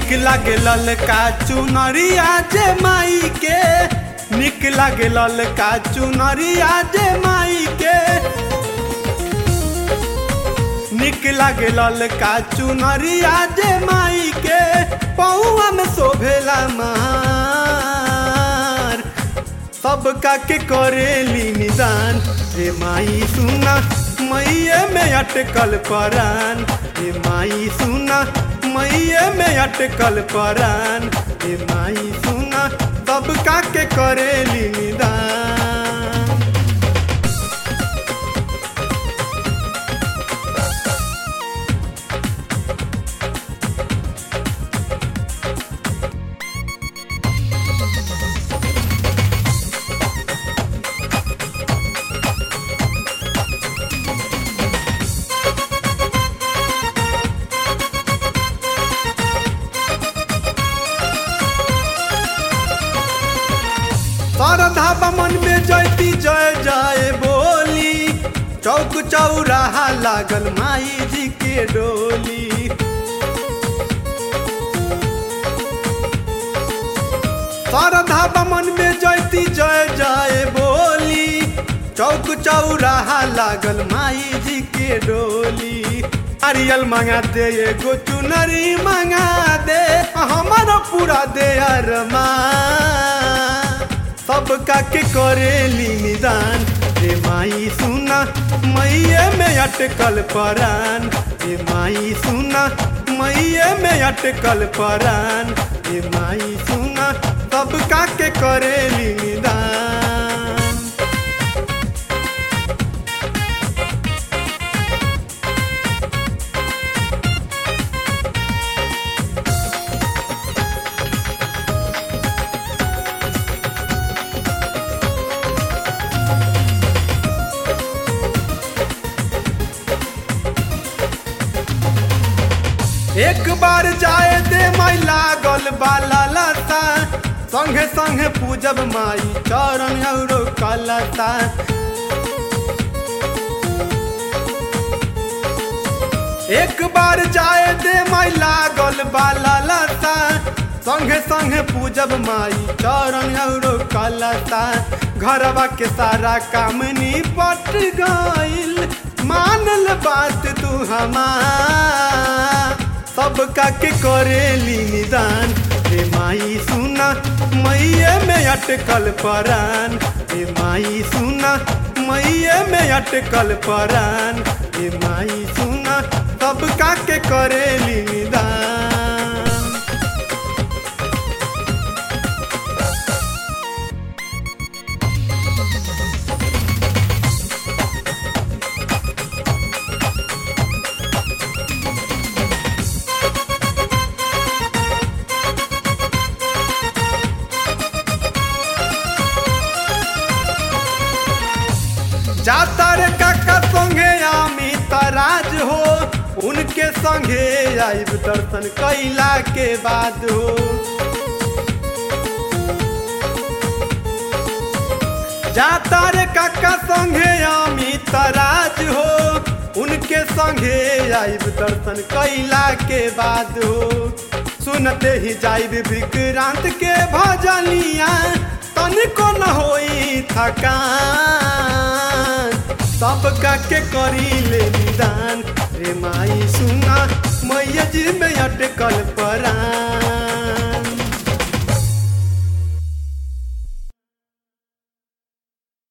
निक लागे ललका चुनरिया जे माई के निक लागे ललका चुनरिया जे माई के निक लागे ललका चुनरिया जे माई के पौआ में शोभेला मार सबका के करेली निदान रे माई सुना मैये में अटकल परान रे माई सुना मैये में अटकल परान रे माई सुना सबका के करेली निदान श्रद्धा बमन में जयती जय जय बोली चौक चौराहा लागल माई जी के डोली श्रद्धा बमन में जयती जय जय बोली चौक चौराहा लागल माई जी के डोली नारियल मंगा दे एगो चुनरी मंगा दे हमारा पूरा दे अरमा सबका के करेली निदान रे माई सुना मैये में अटकल परान रे माई सुना मैये में अटकल परान रे माई सुना सबका के करेली निदान एक बार जाए दे माई लागल बाला लता संगे संगे पूजब माई चरण औरो कलता एक बार जाए दे माई लागल बाला लता संगे संगे पूजब माई चरण औरो कलता घरवा के सारा काम निपट गइल मानल बात तू हमार सबका के करेली निदान रे माई सुना मैये में अटकल परान रे माई सुना मैये में अटकल परान रे माई सुना सबका के करेली निदान जाता रे काका संगे आमी तराज हो उनके संगे आइब दर्शन कैला के बाद हो जाता रे काका संगे आमी तराज हो उनके संगे आइब दर्शन कैला के बाद हो सुनते ही जाइब विक्रांत के भजनिया तनिको न होई थकान सबका के करी ले निदान रे माई सुना मैया जी में अटकल परान